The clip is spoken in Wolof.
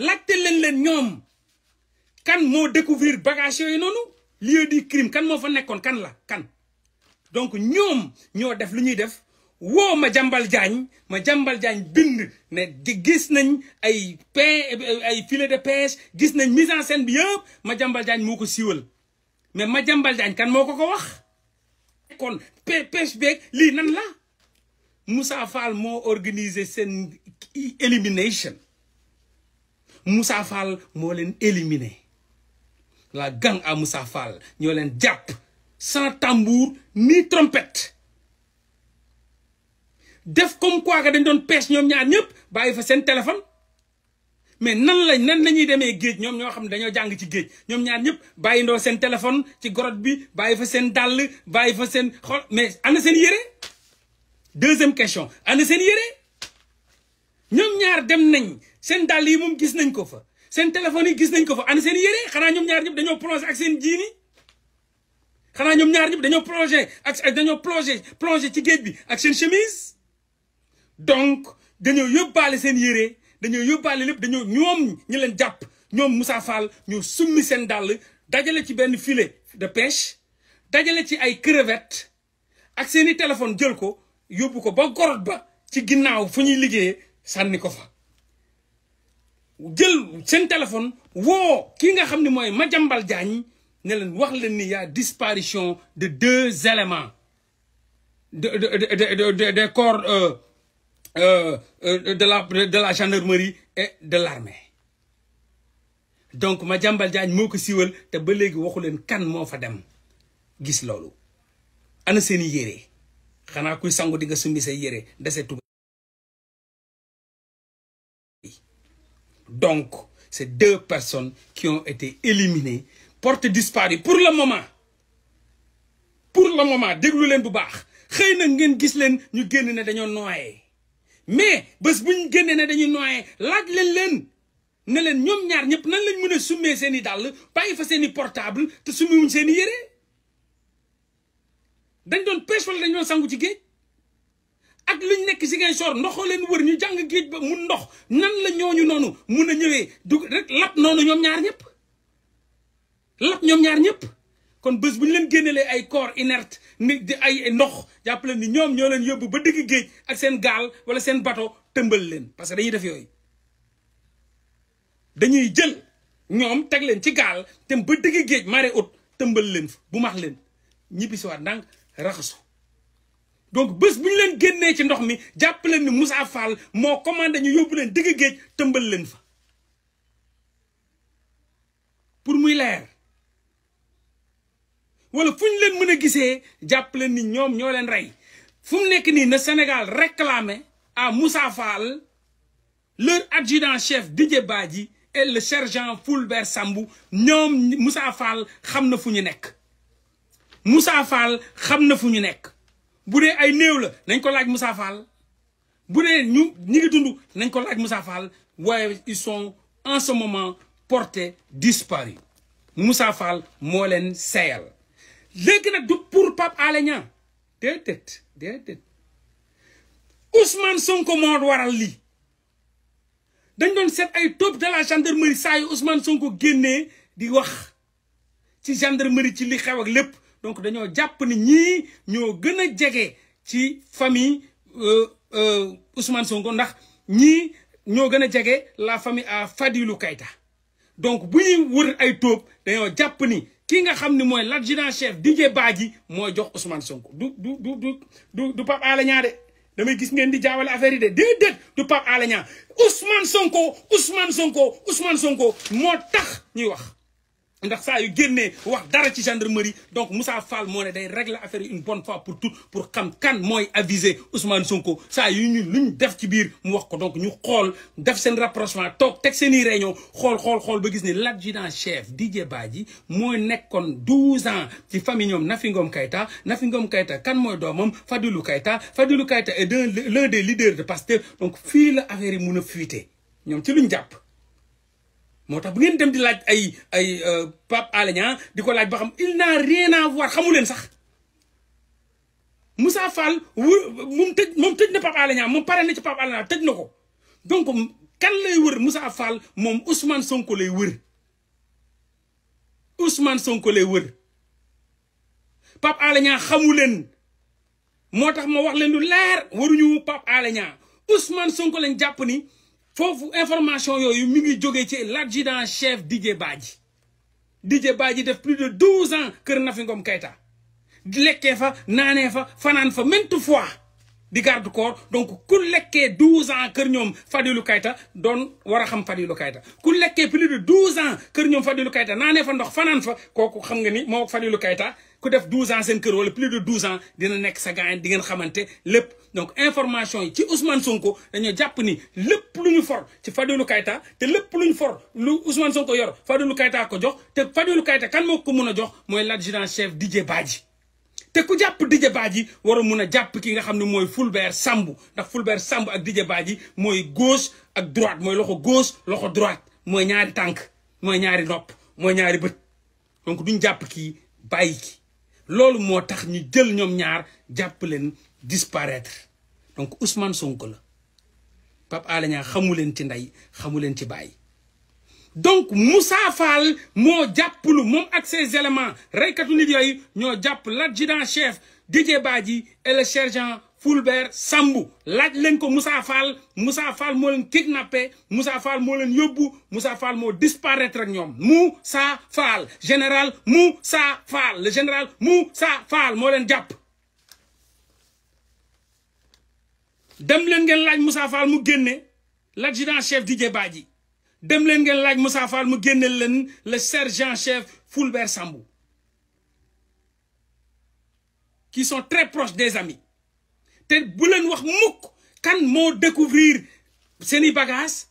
laajte leen leen ñoom kan moo découvrir bagage yooyu noonu lieu du crime kan moo fa nekkoon kan la kan donc ñoom ñoo def lu ñuy def woo ma jàmbal jaañ ma jàmbal jaañ bind ne gis nañ ay pe ay filet de pêche gis nañ mise en scène bi yëpp ma jàmbal jaañ moo ko siiwal mais ma jàmbal jaañ kan moo ko ko wax kon pêche beeg lii nan la Moussa Fall moo organiser seen élimination Moussa Fall moo leen éliminé la gang à Moussa Fall ñoo leen jàpp sans tambour ni trompette def comme quoi que dañ doon pêche ñoom ñaar ñëpp bàyyi fa seen téléphone mais nan lañ nan lañuy demee géej ñoom ñoo xam ne dañoo jàng ci géej ñoom ñaar ñëpp bàyyi ndoo seen téléphone ci grotte bi bàyyi fa seen dàll bàyyi fa seen xol mais ana seen yére deuxième question ana seen yére ñoom ñaar dem nañ seen dàll yi moom gis nañ ko fa seen téléphone yi gis nañ ko fa ana seen yére xanaa ñoom ñaar ñëpp dañoo plongé ak seen jiini xanaa ñoom ñaar ñëpp dañoo plongé ak dañoo plongé plongé ci géej bi ak seen chemise donc dañoo yóbbaale seen yére dañoo yóbbaale lépp dañoo ñoom ñi leen jàpp ñoom Moussa Fall ñoo summi seen dàll dajale ci benn filet de pêche dajale ci ay crevettes ak seeni téléphone jël ko yóbbu ko ba gorot ba ci ginnaaw fu ñuy liggéeyee sànni ko fa jël seen téléphone woo ki nga xam ne mooy Madiambal Diagne ne leen wax leen ni y a disparition de deux éléments de de de de des corps de la de la gendarmerie et de l'armée donc Madiambal Diagne moo ko siiwal te ba léegi waxu leen kan moo fa dem gis loolu ana seeni yére xanaa kuy sangu di nga sumbi say yére dese tuba donc c'est deux personnes qui ont été éliminées portées disparues pour le moment pour le moment déglu leen bu baax xëy na ngeen gis leen ñu génn ne dañoo noyé mais bés bu ñu génnee ne dañuy noyé laaj leen leen ne leen ñoom ñaar ñëpp nan lañ mën a summee seen i dàll bàyyi fa seen i portable te summiwuñ seen i yére dañ doon pêche wala dañ doon sangu ci géej ak luñ nekk si ngay soor ndoxoo leen wër ñu jàng géej ba mun ndox nan la ñooñu noonu mun a ñëwee dug rek lap noonu ñoom ñaar ñëpp lap ñoom ñaar ñëpp kon bés bu ñu leen génnelee ay corps inerte ni di ay ndox jàppale ni ñoom ñoo leen yóbbu ba digg géej ak seen gaal wala seen bateau tëmbal leen parce que dañuy def yooyu dañuy jël ñoom teg leen ci gaal dem ba digg géej marée haute tëmbal leen fa bu max leen ñibbi si waat ndànk raxasu donc bés bu ñu leen génnee ci ndox mi jàpp leen ni Moussa Fall moo commandé ñu yóbbu leen digg géej tëmbal leen fa pour muy leer wala fu ñu leen mën a gisee jàpp leen ni ñoom ñoo leen rey fu mu nekk nii na Sénégal réclamé à Moussa Fall leur adjudant chef Didier Badji et le sergent Fulbert Sambou ñoom Moussa Fall xam na fu ñu nekk Moussa Fall xam na fu ñu nekk bu dee ay néew la nañ ko laaj Moussa Fall bu dee ñu ñi ngi dund nañ ko laaj Moussa Fall waaye ils sont en ce moment portés disparus Moussa Fall moo leen seyal léegi nag du pour Pape Alé Niang déedéet déedéet Ousmane Sonko moo waral lii dañ doon seet ay top de la gendarmerie saa yu Ousmane Sonko génnee di wax ci gendarmerie ci li xew ak lépp donc dañoo jàpp ni ñii ñoo gën a jege ci famille Ousmane Sonko ndax ñii ñoo gën a jege la famille à Fadilou Keïta donc bu ñuy wër ay tóob dañoo jàpp ni ki nga xam ne mooy l'adjudant chef Didier Badji mooy jox Ousmane Sonko du du du du du du Pape Alé Niang de damay gis ngeen di jaawale affaire yi de déedéet du Pape Alé Niang Ousmane Sonko Ousmane Sonko Ousmane Sonko moo tax ñuy wax ndax saa yu génnee wax dara ci gendarmerie donc Moussa Fall moo ne day régler affaire yi une bonne fois pour toutes pour xam kan mooy aviser Ousmane Sonko saa yu ñu luñ def ci biir mu wax ko donc ñu xool def seen rapprochement toog teg seen i réunion xool xool xool ba gis ni l'adjudant chef Didier Badji mooy nekkoon 12 ans ci famille ñoom Nafi Ngom Keïta Nafi Ngom Keïta kan mooy doomam Fadilou Keïta Fadilou Keïta est l'un des leaders de Pastef donc fii la affaire yi mun a fuiter ñoom ci luñ jàpp. moo tax bu ngeen dem di laaj ay ay Pape Alé Niang di ko laaj ba xam il n'a rien à voir xamu leen sax Moussa Fall wu moom tëj moom tëj na Pape Alé Niang moom pare na ci Pape Alé Niang tëj na ko donc kan lay wër Moussa Fall moom Ousmane Sonko lay wër Ousmane Sonko lay wër Pape Alé Niang xamu leen moo tax ma wax leen lu leer waruñu Pape Alé Niang Ousmane Sonko lañ jàpp ni foofu information yooyu mi ngi jógee ci l'adjudant chef Didier Badji Didier Badji def plus de douze ans kër Nafi Ngom Keïta lekkee fa naanee fa fanaan fa maintes fois di garde corps donc ku lekkee douze ans kër ñoom Fadilou Keïta doon war a xam Fadilou Keïta ku lekkee plus de douze ans kër ñoom Fadilou Keïta naanee fa ndox fanaan fa kooku xam nga ni moo Fadilou Keïta ku def douze ans seen kër wala plus de douze ans dina nekk sa gaañ di ngeen xamante lépp donc information yi ci Ousmane Sonko dañoo jàpp ni lépp lu ñu for ci Fadilou Keïta te lépp lu ñu for lu Ousmane Sonko yor Fadilou Keïta ko jox te Fadilou Keïta kan moo ko mun a jox mooy l'adjudant chef Didier Badji te ku jàpp Didier Badji war a mun a jàpp ki nga xam ne mooy Fulbert Sambou ndax Fulbert Sambou ak Didier Badji mooy gauche ak droite mooy loxo gauche loxo droite mooy ñaari tànk mooy ñaari nopp mooy ñaari bët donc duñ jàpp kii bàyyi ki loolu moo tax ñu jël ñoom ñaar jàpp leen disparaître donc Ousmane Sonko la Pape Alé Niang xamu leen ci ndey xamu leen ci bàyyi donc Moussa Fall moo jàppalu moom ak ses éléments reykatu nit yooyu ñoo jàpp l'adjudant chef Didier Badji et le sergent Fulbert Sambou laaj leen ko Moussa Fall Moussa Fall moo leen kidnappé Moussa Fall moo leen yóbbu Moussa Fall moo disparaître ak ñoom Moussa Fall général Moussa Fall le général Moussa Fall moo leen jàpp dem leen ngeen laaj Moussa Fall mu génne l'adjudant chef Didier Badji dem leen ngeen laaj Moussa Fall mu génne leen le sergent chef Fulbert Sambou qui sont très proches des amis te bu leen wax mukk kan moo découvrir seeni bagages